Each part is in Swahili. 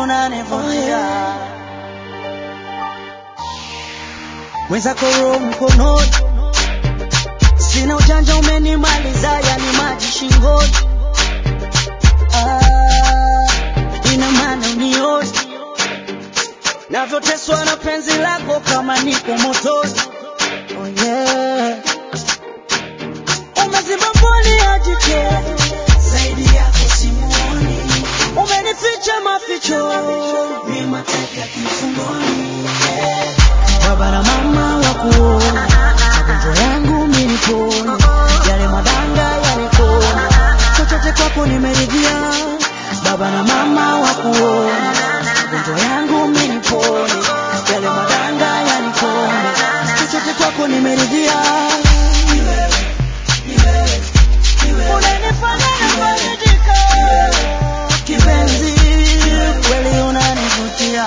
unanivutia mwenzako roho mkononi, sina ujanja, umenimaliza yani maji shingoni. Ah, ina maana unioni navyoteswa na penzi lako kama niko motoni. Oh yeah. Umeziba mboni ya jicho zaidi yako simuoni, umenificha maficho ni mateka kifungoni. Yeah. Baba na mama wakuona magonjwa yangu minipone, yale madanga yanikona, chochote kwako nimeridhia. Baba na mama wakuona magonjwa yangu minipone, yale madanga yanikona, chochote kwako nimeridhia. Unanifanya nifarijike, kipenzi, kweli unanivutia.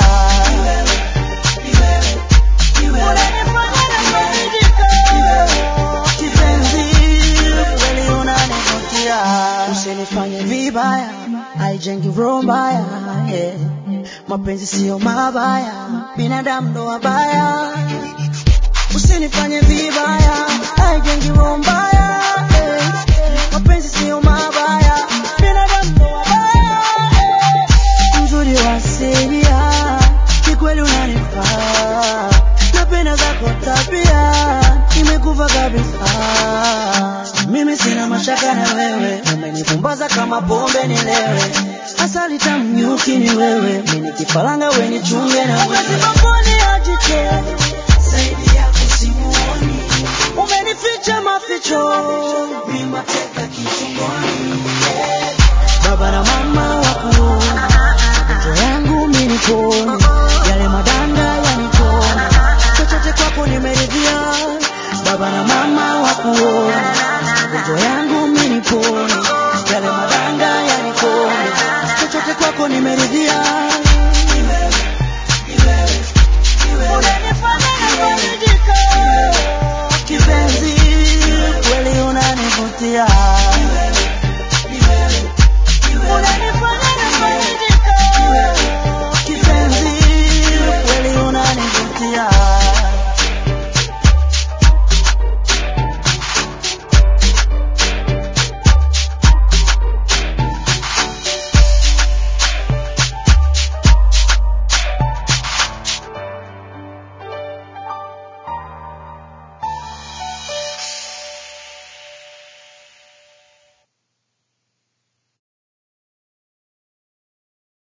Unanifanya nifarijike, kipenzi, kweli unanivutia. Usinifanye vibaya, haijengi roho mbaya. yeah. Mapenzi siyo mabaya, binadamu ndo wabaya. Usinifanye vibaya, haijengi roho mbaya. yeah. Mapenzi siyo mabaya, binadamu ndo wabaya. yeah. Mzuri wa asilia, kikweli unanifaa. Napenda zako tabia, imekuva kabisa. Mimi sina mashaka na wewe, umenipumbaza kama pombe nilewe. Asali tamu nyuki ni wewe, mimi kifaranga weni